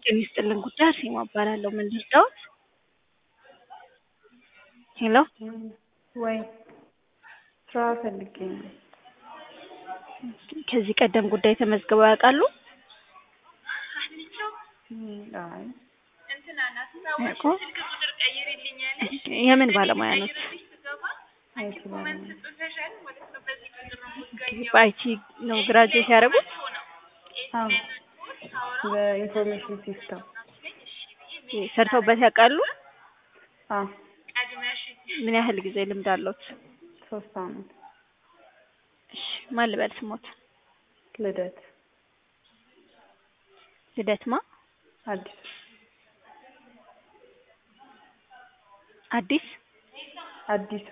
ጤና ይስጥልን ጉዳይ አርሴማ እባላለሁ። ምን ልርዳዎት? ሄሎ ወይ ስራ ፈልጌ ነው። ከዚህ ቀደም ጉዳይ ተመዝግበው ያውቃሉ? አይ ያውቁ? የምን ባለሙያ ኖት? አይቲ ባለሙያ በአይቲ ነው ግራጁዌት ያደረጉት? አዎ በኢንፎርሜሽን ሲስተም ሰርተውበት ያውቃሉ? አዎ ምን ያህል ጊዜ ልምድ አለዎት? ሶስት አመት እሺ ማን ልበል ስሞት? ልደት ልደት ማ? አዲስ አዲስ አዲሱ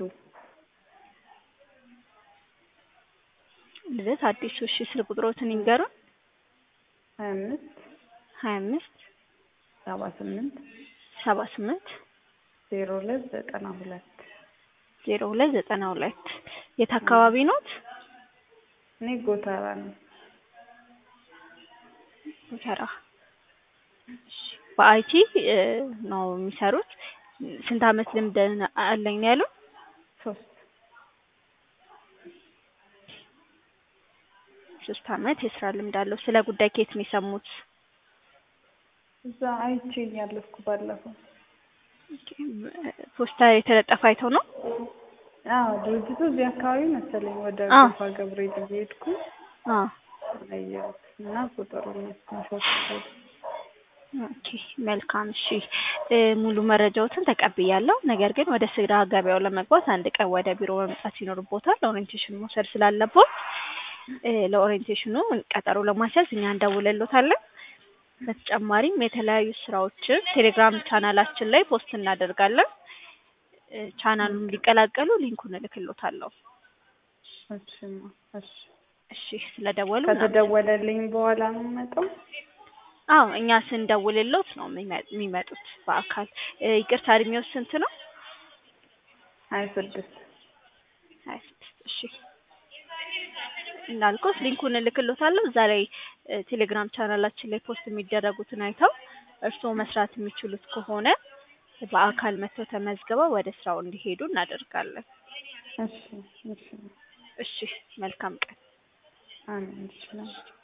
ልደት አዲሱ። እሺ ስልክ ቁጥሮትን ይንገሩን። ሀያ አምስት ሀያ አምስት ሰባ ስምንት ሰባ ስምንት ዜሮ ሁለት ዘጠና ሁለት ዜሮ ሁለት ዘጠና ሁለት የት አካባቢ ኖት? እኔ ጎተራ ነው። ጎተራ። እሺ በአይቲ ነው የሚሰሩት። ስንት አመት ልምድ አለኝ ነው ያሉት? ሶስት ሶስት አመት የስራ ልምድ አለው። ስለ ጉዳይ ከየት ነው የሰሙት? እዛ አይቼ እያለፍኩ ባለፈው። ፖስተር የተለጠፈ አይተው ነው? አዎ ድርጅቱ እዚህ አካባቢ መሰለኝ ወደ አዎ። ጎፋ ገብርኤል እየሄድኩ አዎ። አየሁት እና ቁጥሩን ስክሪንሾት ወሰድኩ። ኦኬ መልካም እሺ እ ሙሉ መረጃዎትን ተቀብያለሁ። ነገር ግን ወደ ስራ ገበያው ለመግባት አንድ ቀን ወደ ቢሮ መምጣት ይኖርቦታል። ኦሪንቴሽን መውሰድ ስላለቦት እ ለኦሪንቴሽኑ ቀጠሮ ለማስያዝ እኛ እንደውልሎታለን። በተጨማሪም የተለያዩ ስራዎችን ቴሌግራም ቻናላችን ላይ ፖስት እናደርጋለን። እ ቻናሉን ሊቀላቀሉ ሊንኩን እልክሎታለሁ። እሺማ እሺ እሺ ስለደወሉ ከተደወለልኝ በኋላ ነው የምመጣው? አዎ እኛ ስንደውልሎት ነው የሚመ- የሚመጡት በአካል እ ይቅርታ እድሜው ስንት ነው? ሀያ ስድስት ሀያ ስድስት እሺ እንዳልኩት ሊንኩን እልክሎታለሁ። እዛ ላይ እ ቴሌግራም ቻናላችን ላይ ፖስት የሚደረጉትን አይተው እርስዎ መስራት የሚችሉት ከሆነ በአካል መጥተው ተመዝግበው ወደ ስራው እንዲሄዱ እናደርጋለን። እሺ እሺ እሺ መልካም ቀን። አሜን እሺ